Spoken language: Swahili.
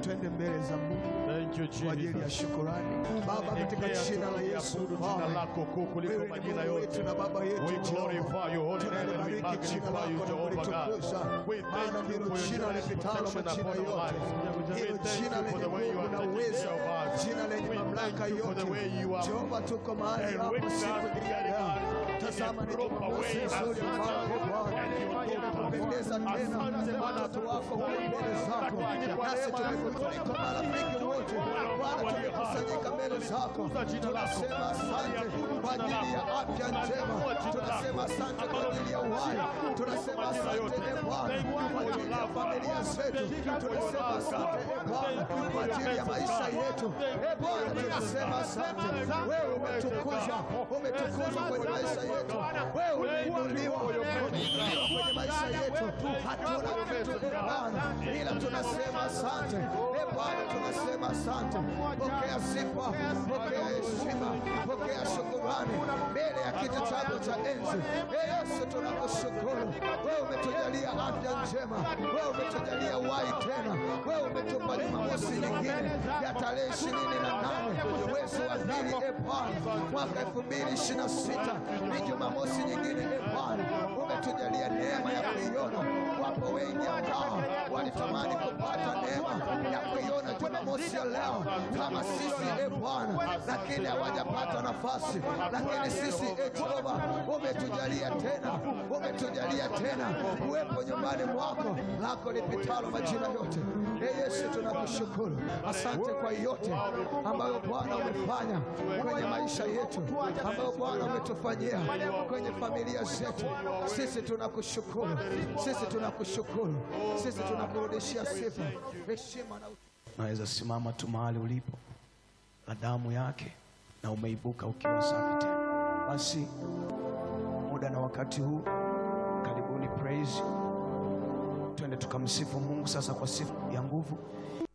twende mbele za Mungu Thank you, kwa ajili ya Jesus. shukurani. Baba, katika Declare jina la Yesu, tunakuabudu jina Baba, lako kuu kuliko wewe ni majina Mungu yote. wetu na Baba yetu We Jehova. glorify your holy name and we Tunalibariki jina magnify you, lako na Jehovah God. kulitukuza, We maana thank you ndilo for your jina generous lipitalo protection majina upon our yote, lives. We hilo thank jina you for lenye the way you nguvu are na taking uwezo, care of us. jina lenye We mamlaka thank you for the yote. way you are Jehova, tuko mahali and hapa waking us siku hii ya together, leo. God, Tazama in ni a proper Jumamosi way as nzuri you mfalme are Bwana, and you told us. inapopendeza tena Asante Bwana watoto wako kwa kuwa mbele zako, lakini kwa nasi neema yako tumekutuliko Bwana, marafiki wote Bwana, tumekusanyika mbele zako, tunasema asante kwa ajili ya afya njema, tunasema asante kwa ajili ya uhai, tunasema asante e Bwana kwa ajili ya familia zetu, tunasema asante e Bwana kwa ajili ya maisha yetu. E Bwana, tunasema asante, wewe umetukuzwa, umetukuzwa kwenye maisha yetu, wewe umeinuliwa, umeinuliwa kwenye maisha yetu. Hatuna kitu e Bwana, ila tunasema asante e Bwana, tunasema asante. Pokea sifa, pokea heshima, pokea shukurani mbele ya kiti chako cha enzi. E Yesu, tunakushukuru wewe, umetujalia afya njema, wewe umetujalia uhai tena, wewe umetupa Jumamosi nyingine ya tarehe ishirini na nane mwezi wa pili, e Bwana, mwaka elfu mbili ishirini na sita ni Jumamosi nyingine, e Bwana, umetujalia neema ya kuiona. Wapo wengi ambao walitamani kupata neema ya kuiona Jumamosi ya leo kama sisi, e Bwana, lakini hawajapata nafasi. Lakini sisi, e Jehova, umetujalia tena, umetujalia tena kuwepo nyumbani mwako lako lipitalo majina yote. E Yesu, tunakushukuru, asante kwa yote ambayo Bwana umefanya kwenye maisha yetu, ambayo Bwana umetufanyia kwenye familia zetu. Sisi tunakushukuru, sisi tunakushukuru, sisi tunakurudishia sifa, heshima na Naweza simama tu mahali ulipo na damu yake na umeibuka ukiwa safi tena. Basi muda na wakati huu, karibuni praise, twende tukamsifu Mungu sasa kwa sifa ya nguvu.